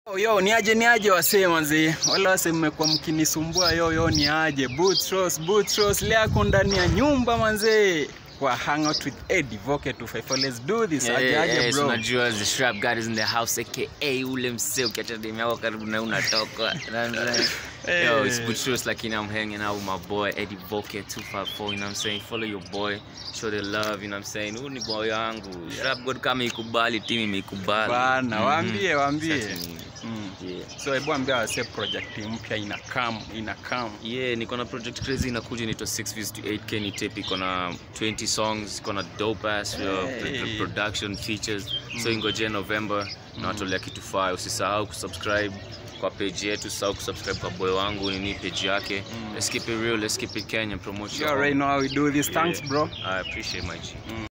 Yo, yo, ni aje ni aje wasee manzi wala wase mmekuwa mkinisumbua yo yo ni aje Bootros Bootros leo ako ndani ya nyumba manzi kwa hangout with Eddie Voke 254 let's do this aje Yeah, aje yeah, so bro unajua the shrap god is in the house aka ule msee ukiacha demu yako karibu na unatoka You know what I'm saying? Yo, it's Hey. Butchers like you know I'm hanging out with my boy Eddie Voke 254 you know what I'm saying follow your boy show the love you know what I'm saying huyu ni boy wangu shrap god kama ikubali timu imeikubali bana Mhm. waambie waambie Sasa ni- mm. yeah. so hebu ambia wasee project mpya ina come ina come yeah niko na project crazy inakuja inaitwa 6 views to 8k ni tape iko na 20 songs iko na dope ass uh, pro- Hey. production features so ingoje november na watolea kitu fire usisahau kusubscribe kwa page yetu usisahau kusubscribe kwa boy wangu nini page yake let's keep it real let's keep it Kenyan promote you your already home. know how we do this thanks Yeah. bro i appreciate my G.